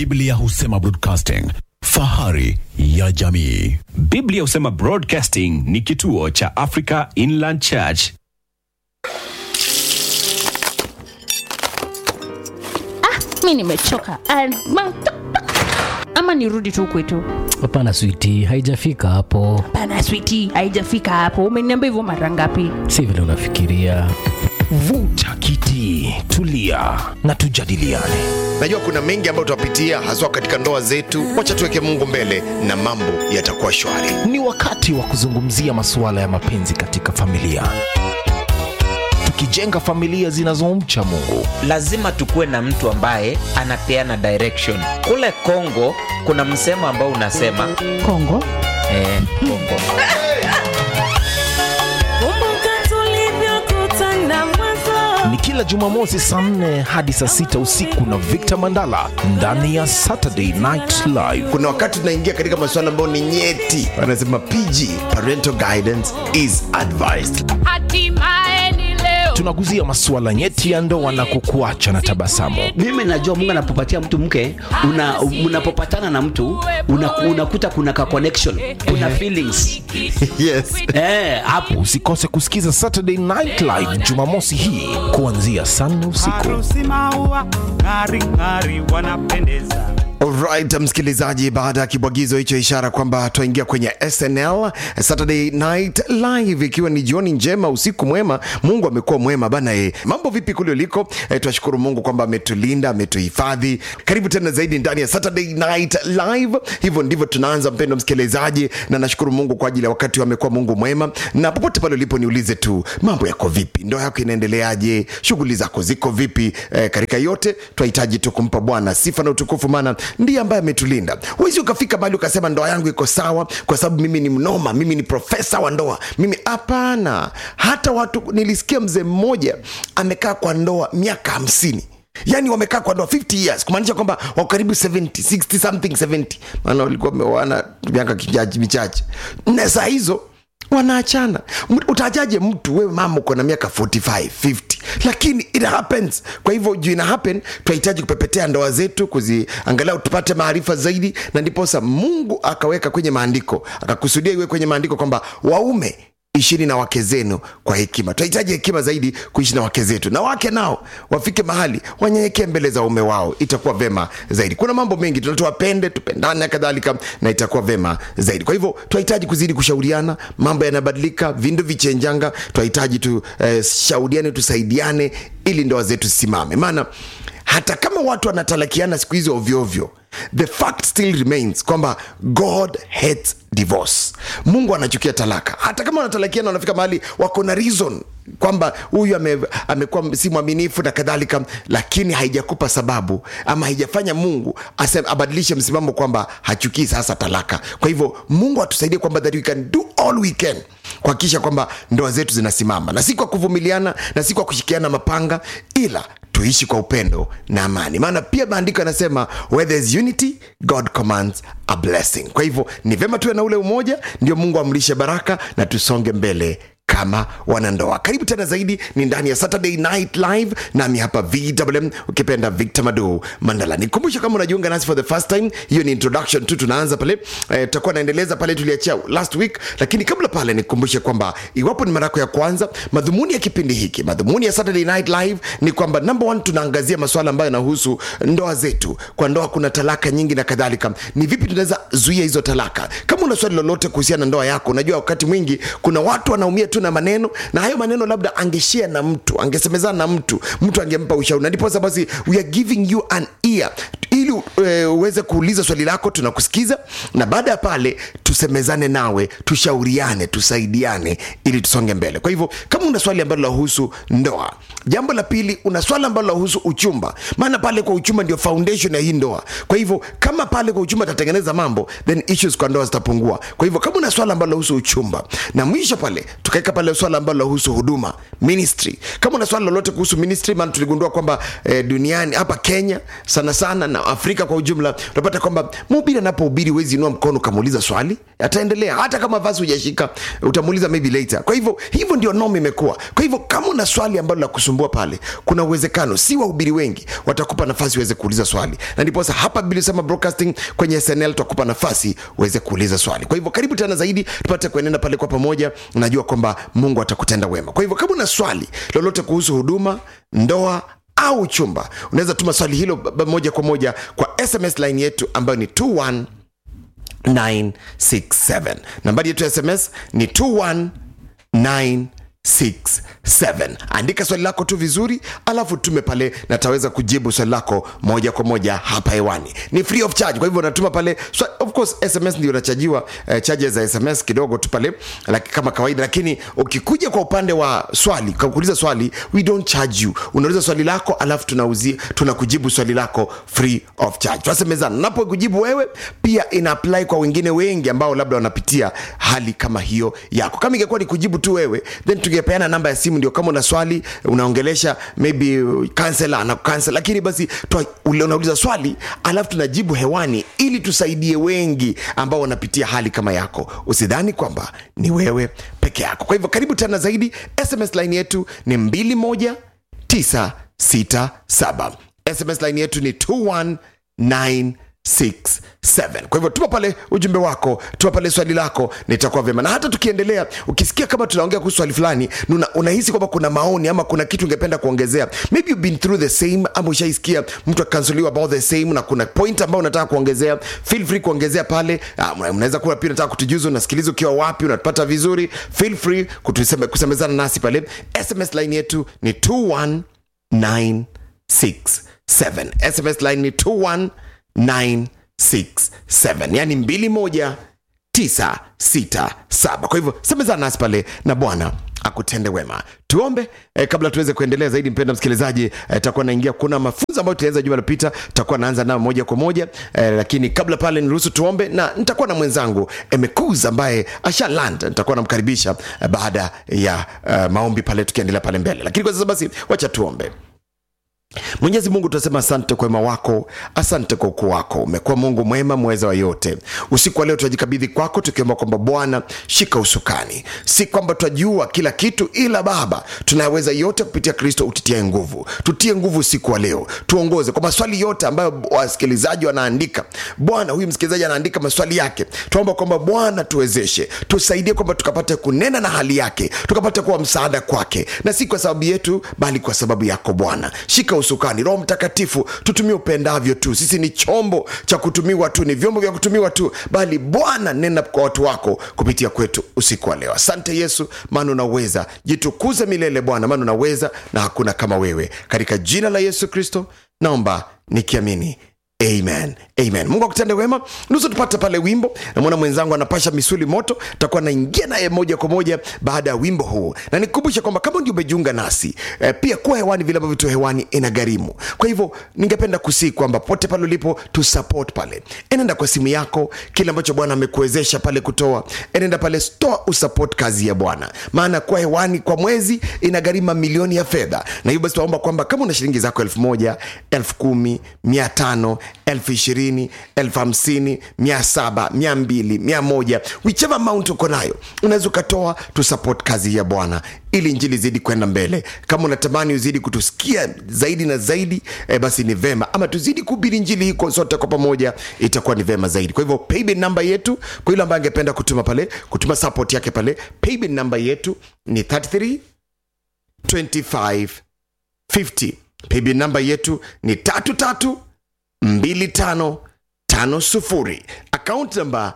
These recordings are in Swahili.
Biblia husema broadcasting, fahari ya jamii. Biblia husema Broadcasting ni kituo cha Africa Inland Church. mi nimechoka Ah, ma- ama nirudi tu kwetu hapana switi haijafika hapo pana switi haijafika hapo umeniambia hivyo mara ngapi si vile unafikiria vuta kiti tulia na tujadiliane najua kuna mengi ambayo tutapitia haswa katika ndoa zetu wacha tuweke mungu mbele na mambo yatakuwa shwari ni wakati wa kuzungumzia masuala ya mapenzi katika familia tukijenga familia zinazomcha mungu lazima tukuwe na mtu ambaye anapeana direction kule kongo kuna msemo ambao unasema kongo eh, kongo ni kila jumamosi saa 4 hadi saa 6 usiku na victor mandala ndani ya saturday night live kuna wakati tunaingia katika masuala ambayo ni nyeti wanasema pg parental guidance is advised tunaguzia masuala nyeti ya ndoa na kukuacha na tabasamu mimi najua mungu anapopatia mtu mke una, unapopatana na mtu una, unakuta kuna ka connection kuna feelings yes eh, hapo usikose kusikiza saturday night live jumamosi hii kuanzia saa nne usiku harusi maua ng'ari ng'ari wanapendeza Alright, msikilizaji, baada ya kibwagizo hicho, ishara kwamba twaingia kwenye SNL Saturday Night Live, ikiwa ni jioni njema, usiku mwema. Mungu amekuwa mwema bana. E, mambo vipi kule uliko? E, twashukuru Mungu kwamba ametulinda, ametuhifadhi. Karibu tena zaidi ndani ya Saturday Night Live. Hivyo ndivyo tunaanza, mpendo msikilizaji, na nashukuru Mungu kwa ajili ya wakati amekuwa Mungu mwema, na popote pale ulipo, niulize tu mambo yako vipi, ndoa yako inaendeleaje, shughuli zako ziko vipi? E, katika yote twahitaji tu kumpa Bwana sifa na utukufu, maana ndiye ambaye ametulinda. Huwezi ukafika mahali ukasema ndoa yangu iko sawa kwa sababu mimi ni mnoma, mimi ni profesa wa ndoa, mimi hapana. Hata watu nilisikia mzee mmoja amekaa kwa ndoa miaka hamsini yaani wamekaa kwa ndoa 50 years kumaanisha kwamba wako karibu 70 60 something 70 maana walikuwa wameoana miaka kijaji michache na saa hizo wanaachana M- utajaje mtu wewe mama uko na miaka 45 50 lakini it happens kwa hivyo juu ina happen tunahitaji kupepetea ndoa zetu kuziangalau tupate maarifa zaidi na ndiposa mungu akaweka kwenye maandiko akakusudia iwe kwenye maandiko kwamba waume ishini na wake zenu kwa hekima tunahitaji hekima zaidi kuishi na wake zetu na wake nao wafike mahali wanyenyekee mbele za ume wao itakuwa vema zaidi kuna mambo mengi tunatuwapende tupendane na kadhalika na itakuwa vema zaidi kwa hivyo tunahitaji kuzidi kushauriana mambo yanabadilika vindu vichenjanga tunahitaji tushauriane eh, tusaidiane ili ndoa zetu zisimame maana hata kama watu wanatalakiana siku hizi ovyoovyo the fact still remains kwamba god hates divorce mungu anachukia talaka hata kama wanatalakiana wanafika mahali wako na reason kwamba huyu ame, amekuwa si mwaminifu na kadhalika lakini haijakupa sababu ama haijafanya mungu asem, abadilishe msimamo kwamba hachukii sasa talaka kwa hivyo mungu atusaidie kwamba that we can do all we can kuhakikisha kwamba ndoa zetu zinasimama na si kwa kuvumiliana na si kwa kushikiana mapanga ila tuishi kwa upendo na amani maana pia maandiko yanasema where there's unity god commands a blessing kwa hivyo ni vyema tuwe na ule umoja ndio mungu amlishe baraka na tusonge mbele kama wanandoa karibu tena zaidi ni ndani ya saturday night live nami hapa vwm ukipenda victor madu mandala nikumbushe kama unajiunga nasi for the first time hiyo ni introduction tu tunaanza pale eh, tutakuwa naendeleza pale tuliachia last week lakini kabla pale nikukumbushe kwamba iwapo ni mara yako ya kwanza madhumuni ya kipindi hiki madhumuni ya saturday night live ni kwamba number one tunaangazia masuala ambayo yanahusu ndoa zetu kwa ndoa kuna talaka nyingi na kadhalika ni vipi tunaweza zuia hizo talaka kama una swali lolote kuhusiana na ndoa yako unajua wakati mwingi kuna watu wanaumia tu na maneno na hayo maneno labda angeshia na mtu angesemezana na mtu mtu angempa ushauri na ndiposa basi we are giving you an ear ili uh, uweze kuuliza swali lako tunakusikiza na baada ya pale tusemezane nawe tushauriane tusaidiane ili tusonge mbele kwa hivyo kama una swali ambalo lahusu ndoa jambo la pili una swali ambalo lahusu uchumba maana pale kwa uchumba ndio foundation ya hii ndoa kwa hivyo kama pale kwa uchumba tatengeneza mambo then issues kwa ndoa zitapungua kwa hivyo kama una swala ambalo lahusu uchumba na mwisho pale tukaweka pale swala ambalo lahusu huduma ministry kama una swala lolote kuhusu ministry maana tuligundua kwamba eh, duniani hapa kenya sana sana na Afrika afrika kwa ujumla unapata kwamba mhubiri anapohubiri huwezi inua mkono ukamuuliza swali ataendelea hata kama vasi hujashika utamuuliza maybe later kwa hivyo hivyo ndio nom imekuwa kwa hivyo kama una swali ambalo la kusumbua pale kuna uwezekano si wahubiri wengi watakupa nafasi uweze kuuliza swali na ndiposa hapa bili sema broadcasting kwenye snl tutakupa nafasi uweze kuuliza swali kwa hivyo karibu tena zaidi tupate kuenenda pale kwa pamoja najua kwamba mungu atakutenda wema kwa hivyo kama una swali lolote kuhusu huduma ndoa au chumba unaweza tuma swali hilo b- b- moja kwa moja kwa sms line yetu ambayo ni 21 967 nambari yetu ya sms ni 21967 andika swali lako tu vizuri alafu tume pale na taweza kujibu swali lako moja kwa moja hapa hewani ni free of charge kwa hivyo unatuma pale so, of course sms ndio unachajiwa eh, charges za sms kidogo tu pale like, kama kawaida lakini ukikuja kwa upande wa swali kwa kuuliza swali we don't charge you unauliza swali lako alafu tunauzi tunakujibu swali lako free of charge tunasemezana napo kujibu wewe pia ina apply kwa wengine wengi ambao labda wanapitia hali kama hiyo yako kama ingekuwa ni kujibu tu wewe then tungepeana namba ya simu ndio kama una swali unaongelesha maybe kansela ana cancel lakini basi twa- ule- unauliza swali alafu tunajibu hewani ili tusaidie wengi ambao wanapitia hali kama yako usidhani kwamba ni wewe peke yako kwa hivyo karibu tena zaidi sms line yetu ni 21967 sms line yetu ni 219 67 kwa hivyo tuma pale ujumbe wako tuma pale swali lako nitakuwa vyema na hata tukiendelea ukisikia kama tunaongea kuhusu swali fulani na una, unahisi kwamba kuna maoni ama kuna kitu ungependa kuongezea maybe you've been through the same ama ushaisikia mtu akansoliwa about the same na kuna point ambayo unataka kuongezea feel free kuongezea pale Ah, mna- unaweza kuwa pia unataka kutujuza unasikiliza ukiwa wapi unatupata vizuri feel free kutuseme, kusemezana nasi pale sms line yetu ni 21967 sms line ni 21967 yani 21967 kwa hivyo semezana nasi pale na bwana akutende wema tuombe eh, kabla tuweze kuendelea zaidi mpenda msikilizaji eh, takuwa naingia kuna mafunzo ambayo tulianza juma lilopita tutakuwa naanza nayo moja kwa moja eh, lakini kabla pale niruhusu tuombe na nitakuwa na mwenzangu emekuz ambaye asha land nitakuwa namkaribisha eh, baada ya eh, maombi pale tukiendelea pale mbele lakini kwa sasa basi wacha tuombe mwenyezi mungu tunasema asante kwa wema wako asante kwa ukuu wako umekuwa mungu mwema mweza wa yote usiku wa leo tunajikabidhi kwako tukiomba kwamba bwana shika usukani si kwamba twajua kila kitu ila baba tunayaweza yote kupitia kristo utitie nguvu tutie nguvu usiku wa leo tuongoze kwa maswali yote ambayo wasikilizaji wanaandika bwana huyu msikilizaji anaandika maswali yake tunaomba kwamba bwana tuwezeshe tusaidie kwamba tukapate kunena na hali yake tukapate kuwa msaada kwake na si kwa sababu yetu bali kwa sababu yako bwana shika usukani roho mtakatifu tutumie upendavyo tu sisi ni chombo cha kutumiwa tu ni vyombo vya kutumiwa tu bali bwana nena kwa watu wako kupitia kwetu usiku wa leo asante yesu maana unaweza jitukuze milele bwana maana unaweza na hakuna kama wewe katika jina la yesu kristo naomba nikiamini amen amen mungu akutende wema nusu tupate pale wimbo namwona mwenzangu anapasha misuli moto takuwa naingia naye moja kwa moja baada ya wimbo huu na nikumbushe kwamba kama ndio umejiunga nasi eh, pia kuwa hewani vile ambavyo tu hewani ina gharimu kwa hivyo ningependa kusii kwamba pote pale ulipo tu support pale enenda kwa simu yako kile ambacho bwana amekuwezesha pale kutoa enenda pale stoa usupport kazi ya bwana maana kuwa hewani kwa mwezi ina gharimu milioni ya fedha na hivyo basi tunaomba kwamba kama una shilingi zako elfu moja elfu kumi mia tano elfu ishirini elfu hamsini mia saba mia mbili mia moja whichever amount uko nayo unaweza ukatoa tu support kazi ya bwana ili njili zidi kwenda mbele kama unatamani uzidi kutusikia zaidi na zaidi eh, basi ni vema ama tuzidi kuhubiri njili hii kwa sote kwa pamoja itakuwa ni vema zaidi kwa hivyo paybill namba yetu kwa yule ambaye angependa kutuma pale kutuma support yake pale paybill namba yetu ni 33 25 50 paybill namba yetu ni tatu tatu 2550 akaunti namba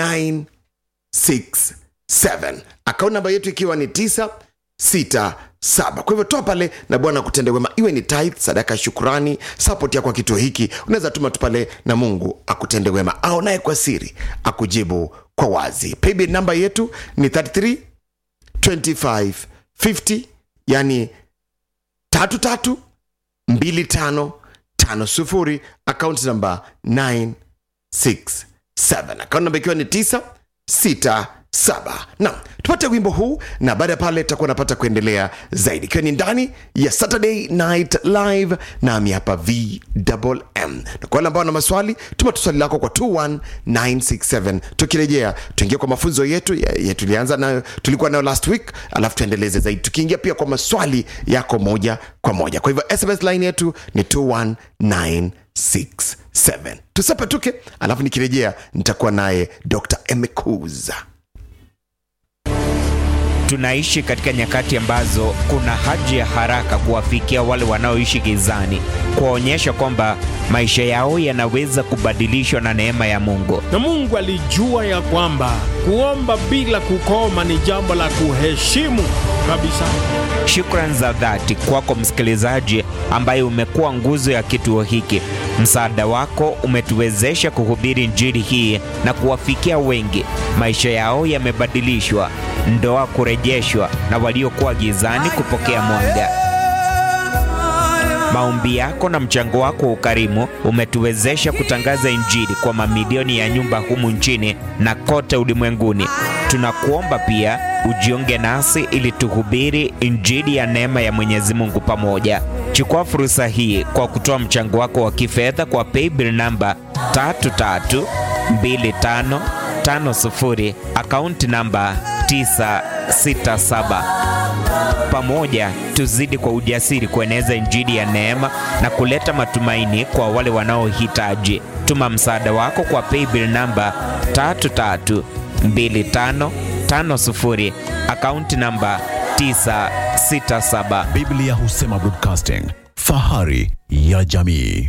967 akaunti namba yetu ikiwa ni 967 kwa hivyo toa pale na bwana kutende wema iwe ni tithe sadaka ya shukurani support yako kwa kituo hiki unaweza tuma tu pale na mungu akutende wema au naye kwa siri akujibu kwa wazi paybill namba yetu ni 33 25 50 yani tatu tatu mbili tano tano sufuri akaunti namba 967 akaunti namba ikiwa ni 967 saba naam tupate wimbo huu na baada ya pale tutakuwa napata kuendelea zaidi ikiwa ni ndani ya saturday night live nami hapa vmm na kwa wale ambao na maswali tuma tu swali lako kwa 21967 tukirejea tuingie kwa mafunzo yetu ya, ya tulianza nayo tulikuwa nayo last week alafu tuendeleze zaidi tukiingia pia kwa maswali yako moja kwa moja kwa hivyo sms line yetu ni 21967 tusepetuke alafu nikirejea nitakuwa naye dr emekuza Tunaishi katika nyakati ambazo kuna haja ya haraka kuwafikia wale wanaoishi gizani, kuwaonyesha kwamba maisha yao yanaweza kubadilishwa na neema ya Mungu. na Mungu alijua ya kwamba kuomba bila kukoma ni jambo la kuheshimu kabisa. Shukran za dhati kwako msikilizaji ambaye umekuwa nguzo ya kituo hiki. Msaada wako umetuwezesha kuhubiri Injili hii na kuwafikia wengi. Maisha yao yamebadilishwa, ndoa kurejeshwa, na waliokuwa gizani kupokea mwanga. Maombi yako na mchango wako wa ukarimu umetuwezesha kutangaza Injili kwa mamilioni ya nyumba humu nchini na kote ulimwenguni. Tunakuomba pia ujiunge nasi ili tuhubiri Injili ya neema ya Mwenyezi Mungu pamoja. Chukua fursa hii kwa kutoa mchango wako wa kifedha kwa paybill namba 332550 akaunti namba 967 pamoja tuzidi kwa ujasiri kueneza injili ya neema na kuleta matumaini kwa wale wanaohitaji. Tuma msaada wako kwa paybill namba 332550 akaunti namba 967. Biblia husema broadcasting, fahari ya jamii.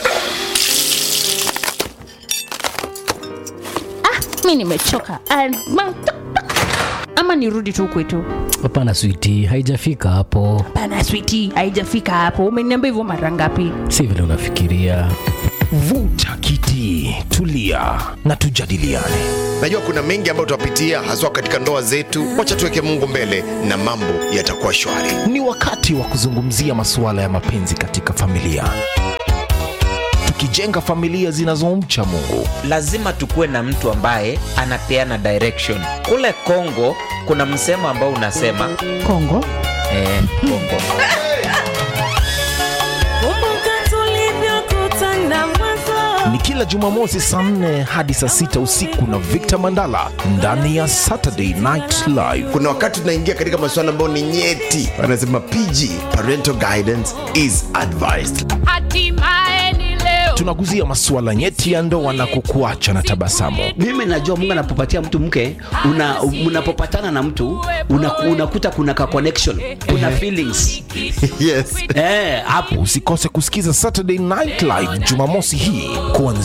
mi nimechoka And ma- ama nirudi tu kwetu hapana switi haijafika hapo pana switi haijafika hapo umeniambia hivyo mara ngapi si vile unafikiria vuta kiti tulia na tujadiliane najua kuna mengi ambayo tutapitia haswa katika ndoa zetu wacha tuweke mungu mbele na mambo yatakuwa shwari ni wakati wa kuzungumzia masuala ya mapenzi katika familia tukijenga familia zinazomcha mungu lazima tukuwe na mtu ambaye anapeana direction. Kule Kongo kuna msemo ambao unasema kongo eh, Kongo ni kila jumamosi saa 4 hadi saa 6 usiku na victor mandala ndani ya saturday night live kuna wakati tunaingia katika masuala ambayo ni nyeti wanasema pg parental guidance is advised tunaguzia masuala nyeti ya ndoa na kukuacha na tabasamu mimi najua mungu anapopatia mtu mke una, unapopatana na mtu una, unakuta kuna ka connection kuna feelings yes eh, hapo usikose kusikiza saturday night live jumamosi hii kuanzia